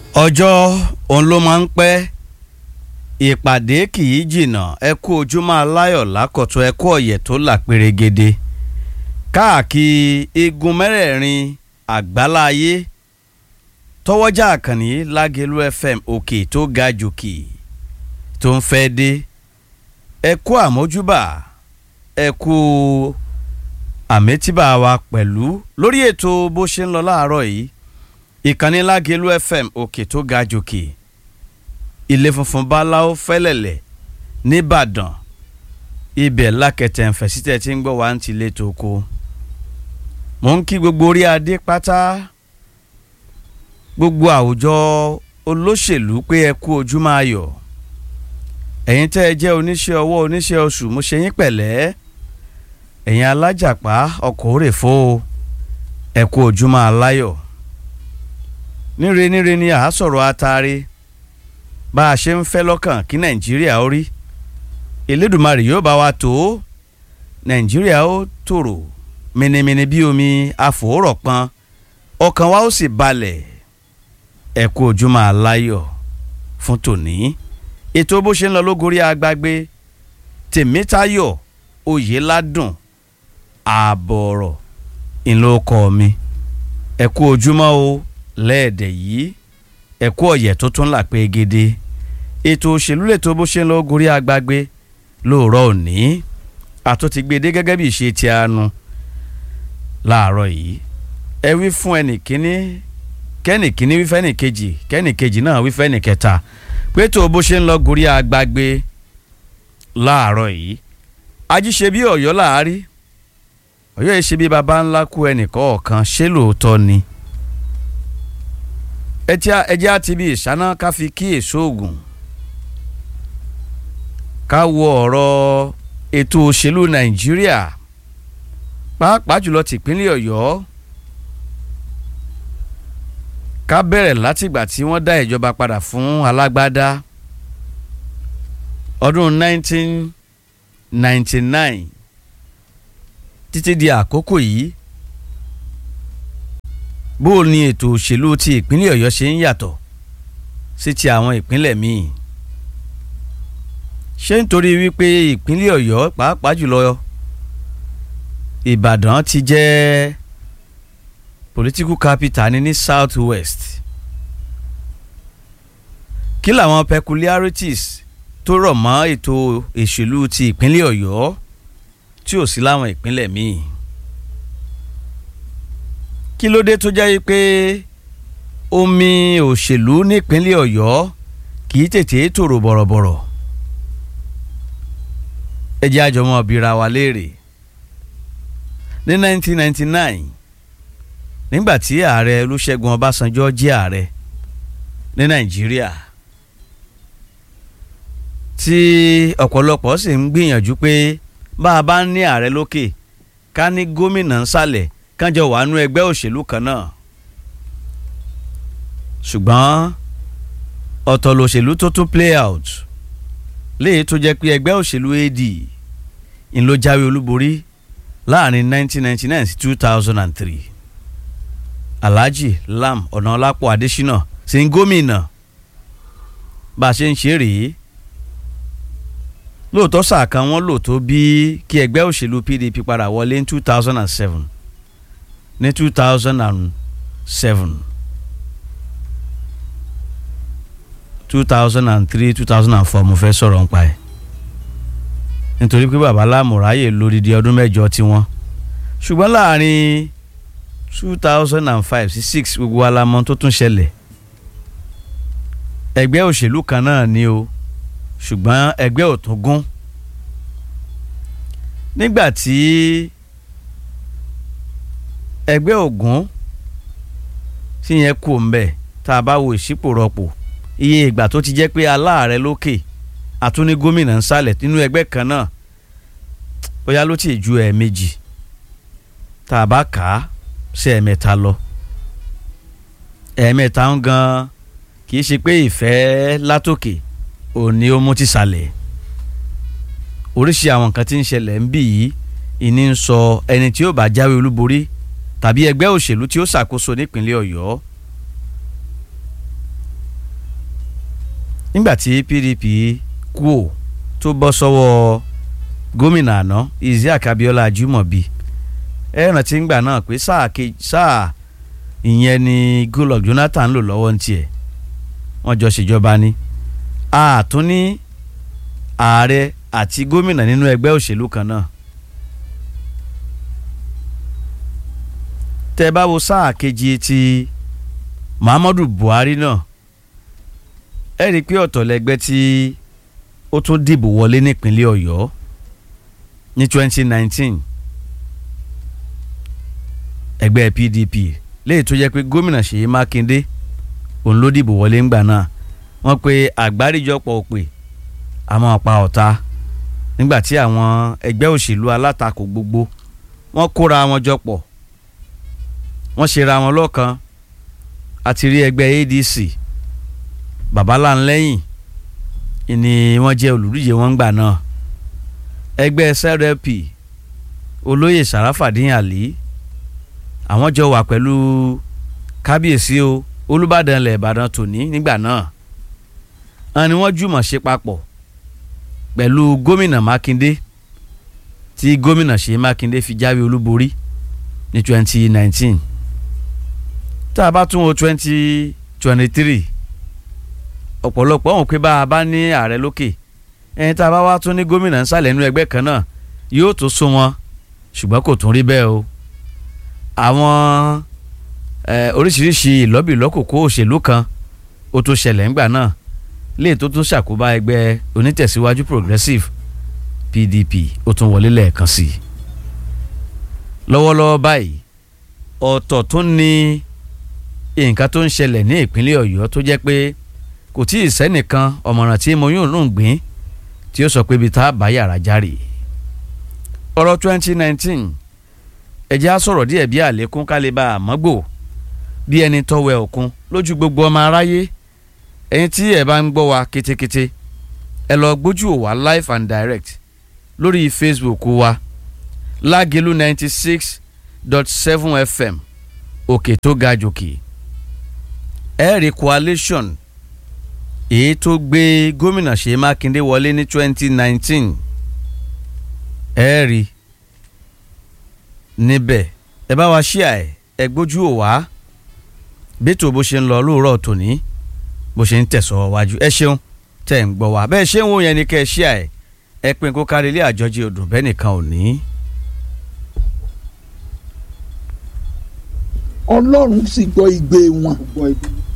ọjọ́ òun ló máa ń pẹ́ ìpàdé kì í jìnnà ẹ kú ojúmọ́ aláyọ̀ lákọ̀tún ẹ kú ọ̀yẹ̀ tó là pérégede káàkiri igun mẹ́rẹ̀ẹ̀rin àgbáláyé tọwọ́jà àkànní lágẹ̀lú fm òkè tó ga jòkè tó ń fẹ́ dé ẹ kú àmójúbà ẹ kú àmẹ́tíbà wa pẹ̀lú lórí ètò bó ṣe ń lọ láàárọ̀ yìí ìkànnì lágẹ̀lú fm òkè tó ga jòkè ilé funfun báláwo fẹ́lẹ̀lẹ̀ nìbàdàn ibẹ̀ lákẹtẹ̀ ń fẹ̀sítẹ̀ tí ń gbọ́ wá ń tilé tó kó mò ń kí gbogbo orí adé pátá gbogbo àwùjọ olóṣèlú pé ẹ kú ojúmọ́ ayọ̀ ẹ̀yin tẹ́ ẹ jẹ́ oníṣẹ́ ọwọ́ oníṣẹ́ oṣù mo ṣe yín pẹ̀lẹ́ ẹ̀yin alájàpá ọkọ̀ òrèfó ẹ kú ojúmọ́ aláyọ̀ níre níre ni àá sọ̀rọ̀ atare bá a ṣe ń fẹ́ lọ́kàn kí nàìjíríà ó rí elédùmarè yóò bá wa tó nàìjíríà ó tòrò mìnìmìnì bí omi àfòórọ̀ pọn ọkàn wa ó sì balẹ̀ ẹ kú ojúmọ́ aláyọ̀ fún tòní ètò bó ṣe ń lọ lógorí agbágbé tèmítayọ̀ oyèládùn ààbọ̀ọ̀rọ̀ ìlókọ mi ẹ kú ojúmọ́ o lẹ́ẹ̀dẹ̀ yìí ẹ̀kú ọ̀yẹ̀ tó tún là pé gidi ètò òṣèlú lètò bó ṣe ń lọ gorí agbágbé lóòrọ̀ òní àtúntì gbèdé gẹ́gẹ́ bí ìṣe ti anu láàárọ̀ yìí ẹ wí fún ẹnìkíní kẹ́nìkíní wí fẹ́nìkejì kẹ́nìkejì náà wí fẹ́nìkẹta pé tó bó ṣe ń lọ gorí agbágbé láàárọ̀ yìí ajíṣe bí ọ̀yọ́ làárí ọ̀yọ́ yìí ṣe bí baba ńlá kú ẹnìkọ̀ọ̀kan ṣé lóòótọ́ ni ẹjẹ́ àti ibi ìṣáná ká fi kí èso ògùn ká wo ọ̀rọ̀ ètò òṣèlú nàìjíríà pàápàá jùlọ tìpínlẹ̀ ọ̀yọ́ ká bẹ̀rẹ̀ látìgbà tí wọ́n dá ìjọba padà fún alágbádá ọdún 1999 títí di àkókò yìí bó o ní ètò òṣèlú ti ìpínlẹ̀ ọ̀yọ́ ṣe ń yàtọ̀ sí ti àwọn ìpínlẹ̀ míì ṣé nítorí wípé ìpínlẹ̀ ọ̀yọ́ pàápàá jùlọ ìbàdàn ti jẹ́ political capital ní ní south west kí làwọn peculiarities tó rọ̀ mọ́ ètò òṣèlú ti ìpínlẹ̀ ọ̀yọ́ tí ò sí láwọn ìpínlẹ̀ míì kí ló dé tó jẹ́ pé omi òṣèlú nípínlẹ̀ ọ̀yọ́ kì í tètè tòrò bọ̀rọ̀bọ̀rọ̀ ẹ jẹ́ àjọmọ́ bíra wa léèrè ní 1999 nígbà tí ààrẹ olúṣẹ́gun ọbásanjọ́ jẹ́ ààrẹ ní nàìjíríà tí ọ̀pọ̀lọpọ̀ sì ń gbìyànjú pé bá a bá ń ní ààrẹ lókè ká ní gómìnà nsàlẹ̀ kánjọ wà nú ẹgbẹ́ òṣèlú kan náà ṣùgbọ́n ọ̀tọ̀ lòṣèlú tó tún play out léyìí tó jẹ́ pé ẹgbẹ́ òṣèlú AD ń ló jáwé olúborí láàrin 1999 sí 2003 Alhaji Lam Ọ̀nàọlápọ̀ Adésínà sí ń gómìnà bá a ṣe ń ṣe rèé lóòótọ́ sáà kan wọ́n lò tó bí kí ẹgbẹ́ òṣèlú PDP padà wọlé ní 2007 ní two thousand and seven two thousand and three two thousand and four mo fẹ́ sọ̀rọ̀ nípa ẹ̀ nítorí pé bàbá lámùráyè lódìdí ọdún mẹ́jọ tiwọn ṣùgbọ́n láàrin two thousand and five sí six gbogbo alamọ tó tún ṣẹlẹ̀ ẹgbẹ́ òṣèlú kan náà ni o ṣùgbọ́n ẹgbẹ́ ò tún gún nígbà tí ẹgbẹ́ ògún tí yẹn kú mbẹ́ tá a bá wo ìṣípò rọpò iye ìgbà tó ti jẹ́ pé aláàrẹ lókè àtúní gómìnà ń sálẹ̀ nínú ẹgbẹ́ kan náà bóyá ló ti ju ẹ̀ẹ̀mejì tá a bá kà á sí ẹ̀ẹ̀mẹ́ta lọ ẹ̀ẹ̀mẹ́ta ń gan kì í ṣe pé ìfẹ́ látòkè òní ó mú ti sàlẹ̀ oríṣi àwọn nǹkan tí ń ṣẹlẹ̀ ń bì yìí ìní ń sọ ẹni tí ó bá jáwé olúborí tàbí ẹgbẹ́ òṣèlú tí ó ṣàkóso nípínlẹ̀ ọ̀yọ́ nígbà tí PDP kú ò tó bọ́ sọ́wọ́ gómìnà àná Isiaq Abiola Ajimobi ẹ rántí ńgbà náà pé sáà kejì sáà ìyẹn ni Goodluck Jonathan lò lọ́wọ́ ní tiẹ̀ wọ́n jọ ṣèjọba ni àtún ní ààrẹ àti gómìnà nínú ẹgbẹ́ òṣèlú kan náà tẹ́ bá wo sáà kejì ti Muhammadu Buhari náà ẹ rí i pé ọ̀tọ̀ lẹgbẹ́ tí ó tún dìbò wọlé nípínlẹ̀ Ọ̀yọ́ ní 2019 ẹgbẹ́ PDP léyìí tó jẹ́ pé gómìnà Ṣèyí Mákindé òun ló dìbò wọlé ńgbà náà wọ́n pe àgbáríjọpọ̀ òpè àmọ́ ọ̀pá ọ̀tá nígbà tí àwọn ẹgbẹ́ òṣèlú alátakò gbogbo wọ́n kóra wọn jọ pọ̀ wọ́n ṣera wọn lọ́kan àti rí ẹgbẹ́ ADC babaláńlẹ́yìn ni wọ́n jẹ́ olùdíje wọn gbà náà ẹgbẹ́ SLP olóyè Sàràfàdín Àlí àwọn jọ wà pẹ̀lú kábíyèsí o Olúbàdàn ilẹ̀ Ìbàdàn tòní nígbà náà àwọn ni wọ́n jùmọ̀ ṣe papọ̀ pẹ̀lú gómìnà Mákindé tí gómìnà Ṣèyí Mákindé fi jáwé olúborí ní 2019 tá a bá tún wo 2023 ọ̀pọ̀lọpọ̀ ọ̀hún pé bá a bá ní ààrẹ lókè ẹni tá a bá wá tún ní gómìnà nsàlẹ̀ nínú ẹgbẹ́ kan náà yóò tó sún wọn ṣùgbọ́n kò tún rí bẹ́ẹ̀ o àwọn oríṣiríṣi ìlọ́bìlọ́kòkó òṣèlú kan ó tó ṣẹlẹ̀ ńgbà náà léè tó tún ṣàkóbá ẹgbẹ́ onítẹ̀síwájú progressive PDP ó tún wọlé lẹ́ẹ̀kan sí i lọ́wọ́lọ́wọ́ báyìí ọ̀tọ̀ tún ní nǹkan tó ń ṣẹlẹ̀ ní ìpínlẹ̀ Ọ̀yọ́ tó jẹ́ pé kò tí ì sẹ́nìkan ọ̀mọ̀ràn tí mo yóò lóun gbìn tí ó sọ pé ibi tá a bá yàrá járè ọ̀rọ̀ 2019 ẹ̀jẹ̀ á sọ̀rọ̀ díẹ̀ bí àlékún kálíbà àmọ́gbò bí ẹni tọ́wẹ́ òkun lójú gbogbo ọmọ aráyé ẹ̀yin tí ẹ̀ bá ń gbọ́ wa kétékété ẹ lọ gbójú ò wá live and direct lórí Facebook wa lágẹ̀lú ninety six dot seven FM òkè tó ga jòkè ẹ̀rí coalition èyí tó gbé gómìnà Ṣèyí Mákindé wọlé ní twenty nineteen ẹ̀rí níbẹ̀ ẹ bá wa ṣíà ẹ̀ ẹ gbójú ò wá bẹ́tò bó ṣe ń lọ lóòrọ̀ tòní bó ṣe ń tẹ̀sọ̀ wájú ẹ ṣeun tẹ̀ ń gbọ́ wá bẹ́ẹ̀ ṣé ń wò yẹn ni kẹ́ ẹ ṣíà ẹ̀ ẹ pín kó kárí ilé àjọjì odò bẹ́ẹ̀ nìkan ò ní. ọlọ́run sì gbọ́ igbe wọn